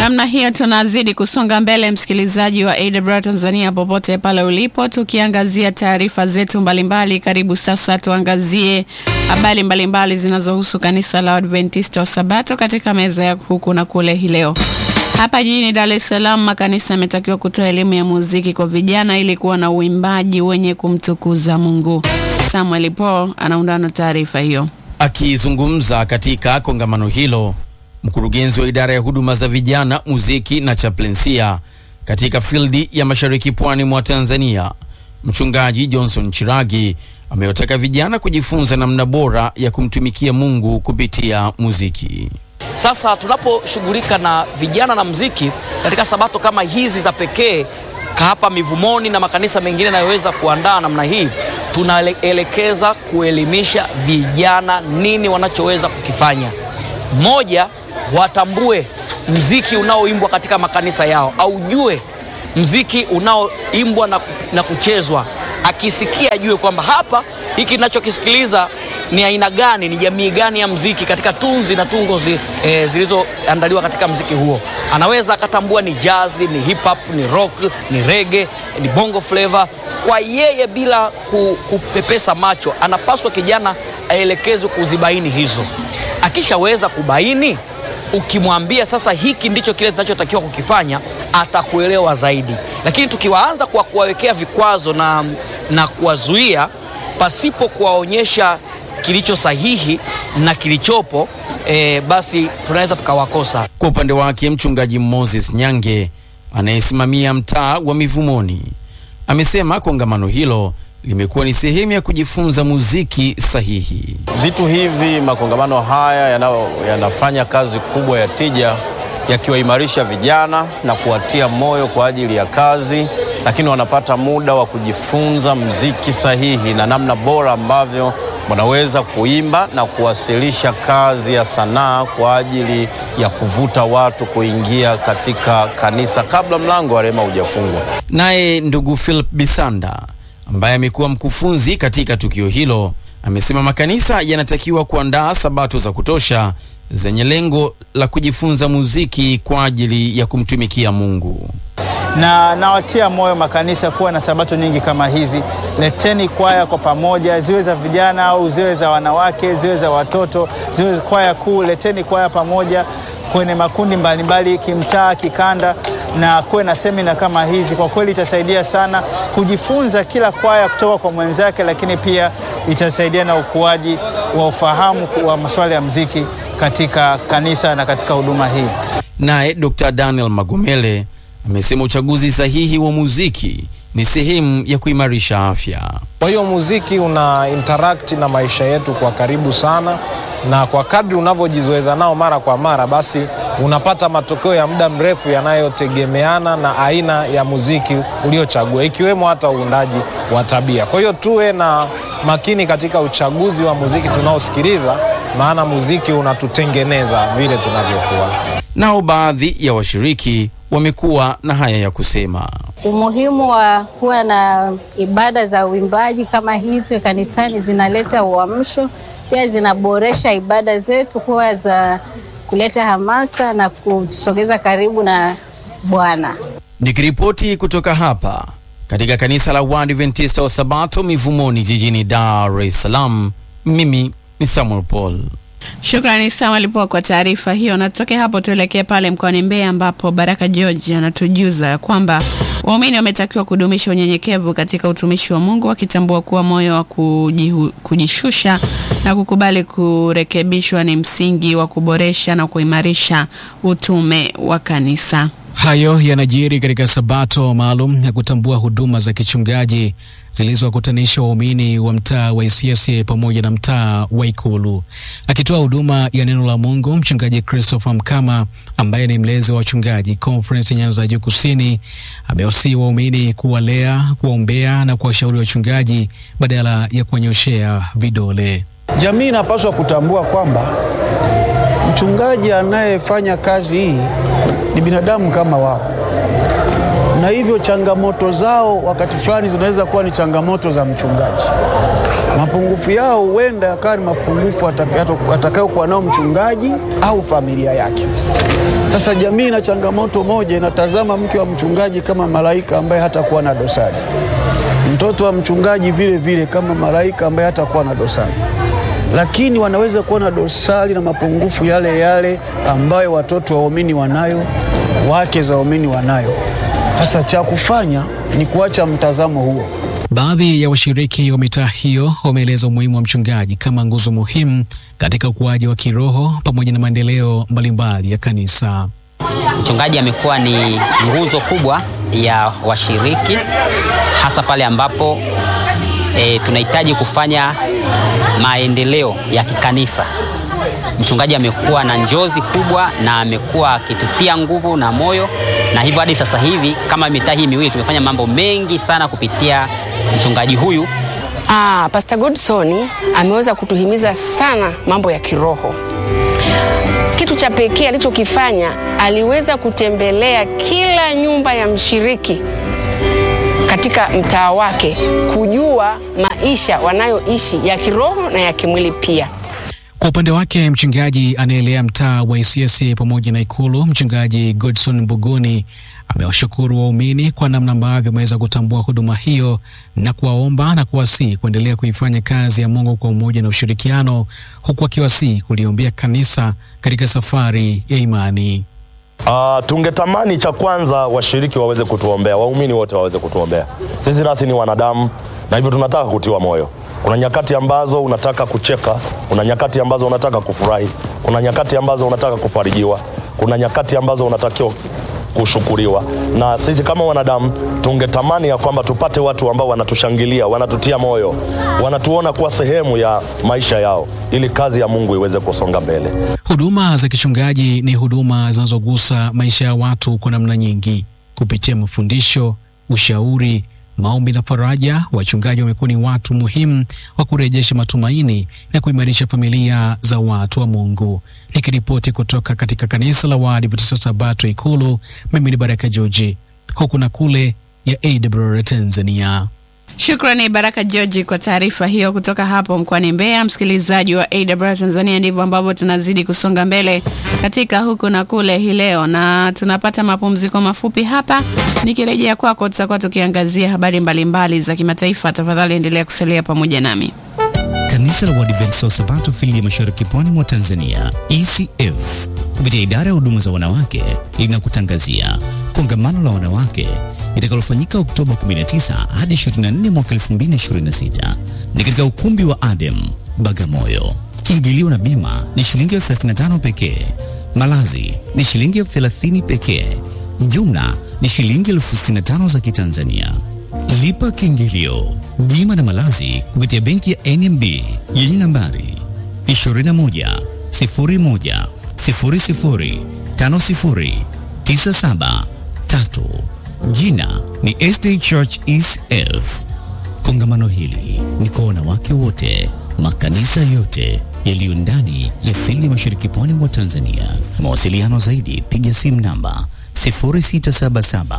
Namna hiyo tunazidi kusonga mbele, msikilizaji wa AWR Tanzania, popote pale ulipo, tukiangazia taarifa zetu mbalimbali. Karibu sasa tuangazie habari mbalimbali zinazohusu kanisa la Adventista wa Sabato katika meza ya huku na kule. Hii leo hapa jijini Dar es Salaam, makanisa yametakiwa kutoa elimu ya muziki kwa vijana ili kuwa na uimbaji wenye kumtukuza Mungu. Samuel Paul anaundana taarifa hiyo. Akizungumza katika kongamano hilo, mkurugenzi wa idara ya huduma za vijana, muziki na chaplensia katika fildi ya mashariki pwani mwa Tanzania, mchungaji Johnson Chiragi amewataka vijana kujifunza namna bora ya kumtumikia Mungu kupitia muziki. Sasa tunaposhughulika na vijana na muziki katika sabato kama hizi za pekee hapa Mivumoni na makanisa mengine yanayoweza kuandaa namna hii, tunaelekeza kuelimisha vijana nini wanachoweza kukifanya. Moja, watambue mziki unaoimbwa katika makanisa yao, aujue mziki unaoimbwa na, na kuchezwa. Akisikia ajue kwamba hapa hiki ninachokisikiliza ni aina gani, ni jamii gani ya mziki katika tunzi na tungo zi, e, zilizoandaliwa katika mziki huo. Anaweza akatambua ni jazi, ni hip hop, ni rock, ni reggae, ni bongo flavor. Kwa yeye bila ku, kupepesa macho, anapaswa kijana aelekezwe kuzibaini hizo. Akishaweza kubaini, ukimwambia sasa hiki ndicho kile tunachotakiwa kukifanya, atakuelewa zaidi. Lakini tukiwaanza kwa kuwawekea vikwazo na, na kuwazuia pasipo kuwaonyesha kilicho sahihi na kilichopo e, basi tunaweza tukawakosa. Kwa upande wake mchungaji Moses Nyange anayesimamia mtaa wa Mivumoni amesema kongamano hilo limekuwa ni sehemu ya kujifunza muziki sahihi. Vitu hivi, makongamano haya yana, yanafanya kazi kubwa ya tija, yakiwaimarisha vijana na kuwatia moyo kwa ajili ya kazi, lakini wanapata muda wa kujifunza muziki sahihi na namna bora ambavyo wanaweza kuimba na kuwasilisha kazi ya sanaa kwa ajili ya kuvuta watu kuingia katika kanisa kabla mlango wa rehema hujafungwa. Naye ndugu Philip Bisanda ambaye amekuwa mkufunzi katika tukio hilo amesema makanisa yanatakiwa kuandaa sabato za kutosha zenye lengo la kujifunza muziki kwa ajili ya kumtumikia Mungu na nawatia moyo makanisa kuwa na sabato nyingi kama hizi. Leteni kwaya kwa pamoja, ziwe za vijana au ziwe za wanawake, ziwe za watoto, ziwe kwaya kuu. Leteni kwaya pamoja kwenye makundi mbalimbali, kimtaa, kikanda, na kuwe na semina kama hizi. Kwa kweli itasaidia sana kujifunza kila kwaya kutoka kwa mwenzake, lakini pia itasaidia na ukuaji wa ufahamu wa masuala ya muziki katika kanisa na katika huduma hii. Naye Dr. Daniel Magomele amesema uchaguzi sahihi wa muziki ni sehemu ya kuimarisha afya. Kwa hiyo muziki una interact na maisha yetu kwa karibu sana, na kwa kadri unavyojizoeza nao mara kwa mara, basi unapata matokeo ya muda mrefu yanayotegemeana na aina ya muziki uliochagua, ikiwemo hata uundaji wa tabia. Kwa hiyo tuwe na makini katika uchaguzi wa muziki tunaosikiliza, maana muziki unatutengeneza vile tunavyokuwa. Nao baadhi ya washiriki wamekuwa na haya ya kusema. Umuhimu wa kuwa na ibada za uimbaji kama hizi kanisani zinaleta uamsho, pia zinaboresha ibada zetu kuwa za kuleta hamasa na kutusogeza karibu na Bwana. Nikiripoti kutoka hapa katika kanisa la Waadventista wa Sabato Mivumoni jijini Dar es Salaam, mimi ni Samuel Paul. Shukrani Samuel Paul kwa taarifa hiyo. Natoke hapo tuelekee pale mkoani Mbeya ambapo Baraka George anatujuza kwamba waumini wametakiwa kudumisha unyenyekevu katika utumishi wa Mungu, wakitambua kuwa moyo wa kujihu, kujishusha na kukubali kurekebishwa ni msingi wa kuboresha na kuimarisha utume wa kanisa. Hayo yanajiri katika sabato maalum ya kutambua huduma za kichungaji zilizowakutanisha waumini wa mtaa wa Isyesye pamoja na mtaa wa Ikulu. Akitoa huduma ya neno la Mungu, mchungaji Christopher Mkama ambaye ni mlezi wa wachungaji Conference Nyanza ya Juu Kusini amewasihi waumini kuwalea, kuwaombea na kuwashauri wachungaji badala ya kuwanyoshea vidole. Jamii inapaswa kutambua kwamba mchungaji anayefanya kazi hii ni binadamu kama wao, na hivyo changamoto zao wakati fulani zinaweza kuwa ni changamoto za mchungaji. Mapungufu yao huenda yakawa ni mapungufu atakayokuwa nao mchungaji au familia yake. Sasa jamii na changamoto moja, inatazama mke wa mchungaji kama malaika ambaye hatakuwa na dosari, mtoto wa mchungaji vile vile kama malaika ambaye hatakuwa na dosari, lakini wanaweza kuwa na dosari na mapungufu yale yale ambayo watoto wa waumini wanayo, wake za waumini wanayo. Sasa cha kufanya ni kuacha mtazamo huo. Baadhi ya washiriki wa mitaa hiyo wameeleza umuhimu wa mchungaji kama nguzo muhimu katika ukuaji wa kiroho pamoja na maendeleo mbalimbali ya kanisa. Mchungaji amekuwa ni nguzo kubwa ya washiriki, hasa pale ambapo e, tunahitaji kufanya maendeleo ya kikanisa. Mchungaji amekuwa na njozi kubwa na amekuwa akitutia nguvu na moyo, na hivyo hadi sasa hivi kama mitaa hii miwili tumefanya mambo mengi sana kupitia mchungaji huyu. Ah, Pastor Godson ameweza kutuhimiza sana mambo ya kiroho. Kitu cha pekee alichokifanya, aliweza kutembelea kila nyumba ya mshiriki katika mtaa wake, kujua maisha wanayoishi ya kiroho na ya kimwili pia. Kwa upande wake mchungaji anaelea mtaa wa Isyesye pamoja na Ikulu, mchungaji Godson Buguni amewashukuru waumini kwa namna ambavyo wameweza kutambua huduma hiyo na kuwaomba na kuwasihi kuendelea kuifanya kazi ya Mungu kwa umoja na ushirikiano, huku akiwasihi kuliombea kanisa katika safari ya imani. Uh, tungetamani cha kwanza washiriki waweze kutuombea, waumini wote waweze kutuombea. Sisi nasi ni wanadamu na hivyo tunataka kutiwa moyo. Kuna nyakati ambazo unataka kucheka, kuna nyakati ambazo unataka kufurahi, kuna nyakati ambazo unataka kufarijiwa, kuna nyakati ambazo unatakiwa kushukuriwa. Na sisi kama wanadamu tungetamani ya kwamba tupate watu ambao wanatushangilia, wanatutia moyo, wanatuona kuwa sehemu ya maisha yao, ili kazi ya Mungu iweze kusonga mbele. Huduma za kichungaji ni huduma zinazogusa maisha ya watu kwa namna nyingi, kupitia mafundisho, ushauri maombi na faraja. Wachungaji wamekuwa ni watu muhimu wa kurejesha matumaini na kuimarisha familia za watu wa Mungu. Nikiripoti kutoka katika kanisa la Waadventista Sabato Ikulu, mimi ni Baraka Joji, huku na kule ya AWR Tanzania. Shukrani Baraka George kwa taarifa hiyo kutoka hapo mkoani Mbeya. Msikilizaji wa AWR Tanzania, ndivyo ambavyo tunazidi kusonga mbele katika huku na kule hii leo, na tunapata mapumziko mafupi hapa. Nikirejea kwako, tutakuwa tukiangazia habari mbalimbali mbali za kimataifa. Tafadhali endelea kusalia pamoja nami. Kanisa la Waadventista wa Sabato fili ya Mashariki pwani mwa Tanzania ECF kupitia idara ya huduma za wanawake linakutangazia kongamano la wanawake litakalofanyika Oktoba 19 hadi 24 mwaka 2026 ni katika ukumbi wa Adem Bagamoyo. Kiingilio na bima ni shilingi elfu 35 pekee. Malazi ni shilingi elfu 30 pekee. Jumla ni shilingi elfu 65 za Kitanzania. Lipa kiingilio, bima na malazi kupitia benki ya NMB yenye nambari 21 01 00 50 97 3. Jina ni SD Church ECF. Kongamano hili ni kwa wanawake wote, makanisa yote yaliyo ndani ya fili ya Mashariki pwani mwa Tanzania. Mawasiliano zaidi, piga simu namba 0677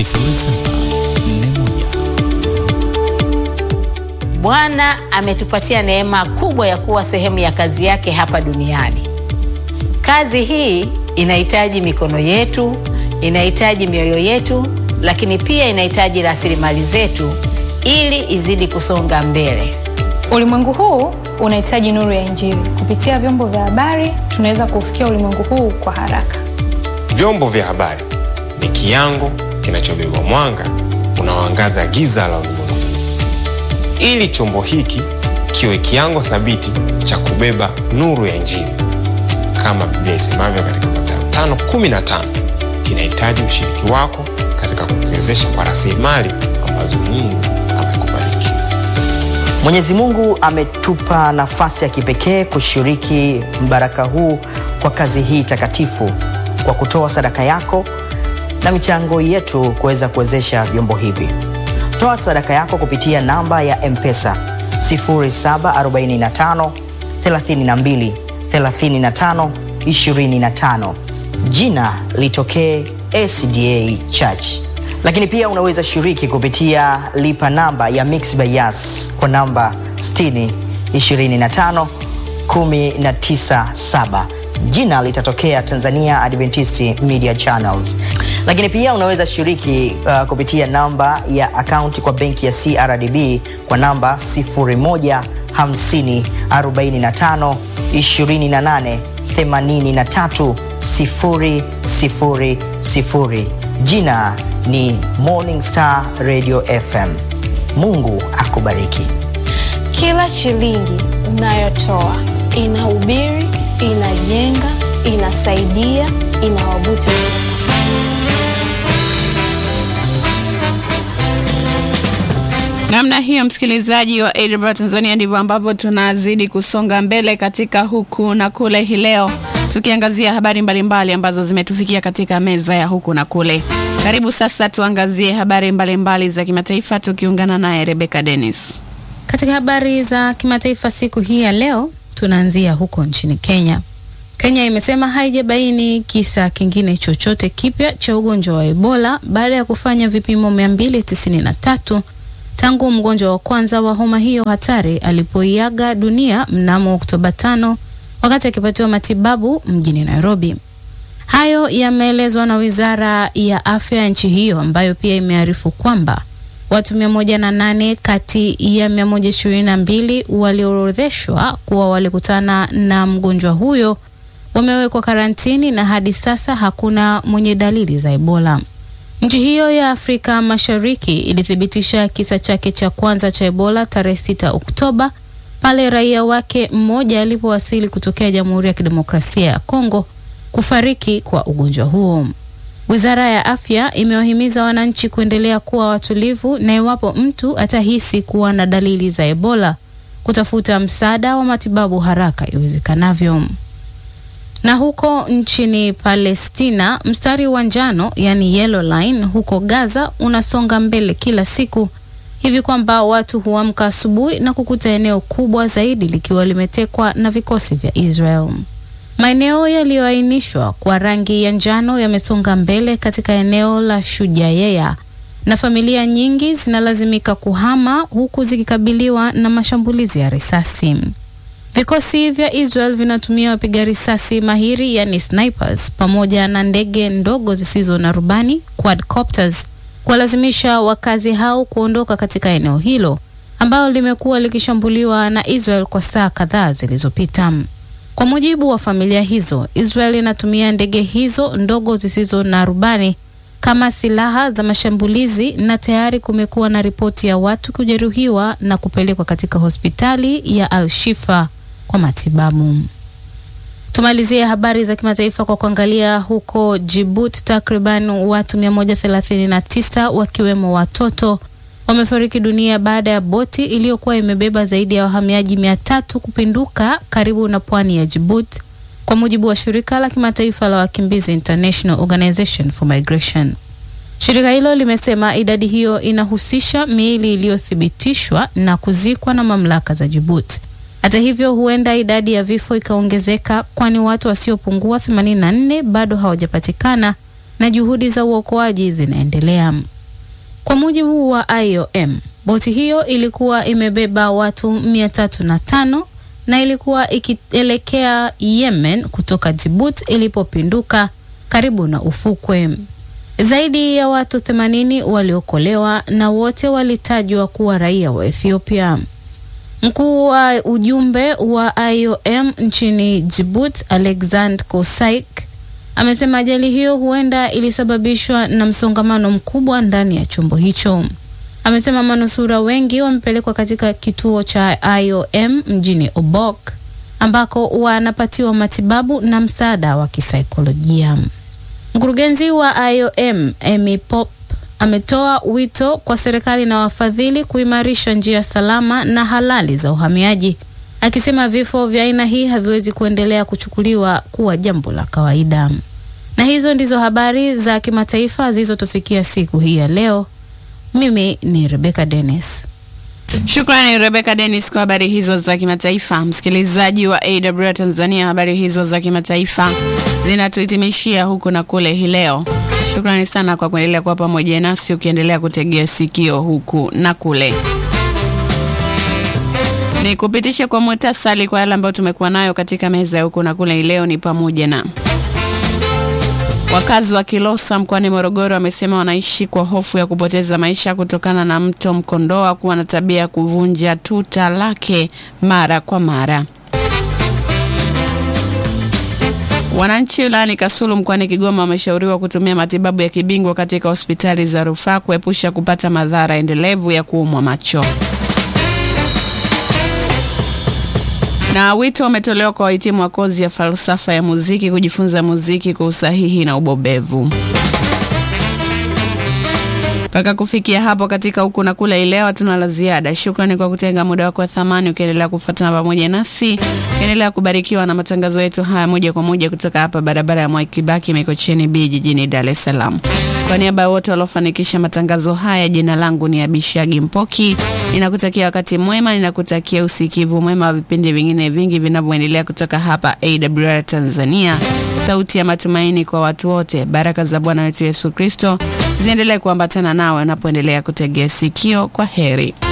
Bwana ametupatia neema kubwa ya kuwa sehemu ya kazi yake hapa duniani. Kazi hii inahitaji mikono yetu, inahitaji mioyo yetu, lakini pia inahitaji rasilimali zetu ili izidi kusonga mbele. Ulimwengu huu unahitaji nuru ya Injili. Kupitia vyombo vya habari, tunaweza kufikia ulimwengu huu kwa haraka. Vyombo vya habari ni kiango kinachobeba mwanga unaoangaza giza la ulimwengu, ili chombo hiki kiwe kiango thabiti cha kubeba nuru ya Injili. Kama Biblia isemavyo katika Mathayo 5:15, kinahitaji ushiriki wako katika kukiwezesha kwa rasilimali ambazo Mungu amekubariki. Mwenyezi Mungu ametupa nafasi ya kipekee kushiriki mbaraka huu kwa kazi hii takatifu kwa kutoa sadaka yako na michango yetu kuweza kuwezesha vyombo hivi. Toa sadaka yako kupitia namba ya M-Pesa 0745 32 35 25. Jina litokee SDA Church. Lakini pia unaweza shiriki kupitia lipa namba ya Mixx by Yas kwa namba 60 25 197 jina litatokea Tanzania Adventist Media Channels. Lakini pia unaweza shiriki uh, kupitia namba ya akaunti kwa benki ya CRDB kwa namba 0150 45 28 83 000. Jina ni Morning Star Radio FM. Mungu akubariki. Kila shilingi unayotoa inahubiri, inajenga, inasaidia, inawavuta Namna hiyo, msikilizaji wa AWR Tanzania, ndivyo ambavyo tunazidi kusonga mbele katika huku na kule hii leo, tukiangazia habari mbalimbali mbali ambazo zimetufikia katika meza ya huku na kule. Karibu sasa tuangazie habari mbalimbali mbali za kimataifa, tukiungana naye Rebecca Dennis. Katika habari za kimataifa siku hii ya leo, tunaanzia huko nchini Kenya. Kenya imesema haijabaini kisa kingine chochote kipya cha ugonjwa wa Ebola baada ya kufanya vipimo 293 tangu mgonjwa wa kwanza wa homa hiyo hatari alipoiaga dunia mnamo Oktoba 5 wakati akipatiwa matibabu mjini Nairobi. Hayo yameelezwa na Wizara ya Afya ya nchi hiyo ambayo pia imearifu kwamba watu 108 kati ya 122 walioorodheshwa kuwa walikutana na mgonjwa huyo wamewekwa karantini na hadi sasa hakuna mwenye dalili za Ebola. Nchi hiyo ya Afrika Mashariki ilithibitisha kisa chake cha kwanza cha Ebola tarehe 6 Oktoba pale raia wake mmoja alipowasili kutokea Jamhuri ya Kidemokrasia ya Kongo kufariki kwa ugonjwa huo. Wizara ya Afya imewahimiza wananchi kuendelea kuwa watulivu na iwapo mtu atahisi kuwa na dalili za Ebola kutafuta msaada wa matibabu haraka iwezekanavyo. Na huko nchini Palestina, mstari wa njano yani yellow line huko Gaza unasonga mbele kila siku hivi kwamba watu huamka asubuhi na kukuta eneo kubwa zaidi likiwa limetekwa na vikosi vya Israel. Maeneo yaliyoainishwa kwa rangi ya njano yamesonga mbele katika eneo la Shujayeya na familia nyingi zinalazimika kuhama huku zikikabiliwa na mashambulizi ya risasi. Vikosi vya Israel vinatumia wapiga risasi mahiri yani snipers pamoja na ndege ndogo zisizo na rubani quadcopters kuwalazimisha wakazi hao kuondoka katika eneo hilo ambalo limekuwa likishambuliwa na Israel kwa saa kadhaa zilizopita. Kwa mujibu wa familia hizo, Israel inatumia ndege hizo ndogo zisizo na rubani kama silaha za mashambulizi na tayari kumekuwa na ripoti ya watu kujeruhiwa na kupelekwa katika hospitali ya Al-Shifa kwa matibabu. Tumalizie habari za kimataifa kwa kuangalia huko Djibouti, takriban watu 139 wakiwemo watoto wamefariki dunia baada ya boti iliyokuwa imebeba zaidi ya wahamiaji 300 kupinduka karibu na pwani ya Djibouti, kwa mujibu wa shirika la kimataifa la wakimbizi International Organization for Migration. Shirika hilo limesema idadi hiyo inahusisha miili iliyothibitishwa na kuzikwa na mamlaka za Djibouti. Hata hivyo, huenda idadi ya vifo ikaongezeka, kwani watu wasiopungua 84 bado hawajapatikana na juhudi za uokoaji zinaendelea. Kwa mujibu wa IOM, boti hiyo ilikuwa imebeba watu 305 na ilikuwa ikielekea Yemen kutoka Djibouti ilipopinduka karibu na ufukwe. Zaidi ya watu 80 waliokolewa na wote walitajwa kuwa raia wa Ethiopia. Mkuu wa ujumbe wa IOM nchini Djibouti, Alexander Kosaik, amesema ajali hiyo huenda ilisababishwa na msongamano mkubwa ndani ya chombo hicho. Amesema manusura wengi wamepelekwa katika kituo cha IOM mjini Obok ambako wanapatiwa matibabu na msaada wa kisaikolojia. Mkurugenzi wa IOM Amy Pop ametoa wito kwa serikali na wafadhili kuimarisha njia salama na halali za uhamiaji, akisema vifo vya aina hii haviwezi kuendelea kuchukuliwa kuwa jambo la kawaida. Na hizo ndizo habari za kimataifa zilizotufikia siku hii ya leo. Mimi ni Rebecca Dennis. Shukrani Rebecca Dennis kwa habari hizo za kimataifa. Msikilizaji wa AWR Tanzania, habari hizo za kimataifa zinatuhitimishia huku na kule hii leo. Shukrani sana kwa kuendelea kuwa pamoja nasi ukiendelea kutegea sikio huku na kule. Ni kupitisha kwa muhtasari kwa yale ambayo tumekuwa nayo katika meza ya huku na kule. Leo ni pamoja na wakazi wa Kilosa mkoani Morogoro wamesema wanaishi kwa hofu ya kupoteza maisha kutokana na mto Mkondoa kuwa na tabia ya kuvunja tuta lake mara kwa mara. Wananchi wilayani Kasulu mkoani Kigoma wameshauriwa kutumia matibabu ya kibingwa katika hospitali za rufaa kuepusha kupata madhara endelevu ya kuumwa macho. Na wito umetolewa kwa wahitimu wa kozi ya falsafa ya muziki kujifunza muziki kwa usahihi na ubobevu. Mpaka kufikia hapo katika huku na kule ileo, hatuna la ziada. Shukrani kwa kutenga muda wako wa thamani ukiendelea kufuatana pamoja nasi, ukiendelea kubarikiwa na matangazo yetu haya moja kwa moja kutoka hapa barabara ya Mwai Kibaki Mikocheni B jijini Dar es Salaam. Kwa niaba ya wote waliofanikisha matangazo haya, jina langu ni Abishagi Mpoki. Ninakutakia wakati mwema, ninakutakia usikivu mwema wa vipindi vingine vingi vinavyoendelea kutoka hapa AWR Tanzania, sauti ya matumaini kwa watu wote. Baraka za Bwana wetu Yesu Kristo ziendelee kuambatana nawe unapoendelea kutegea sikio. Kwa heri.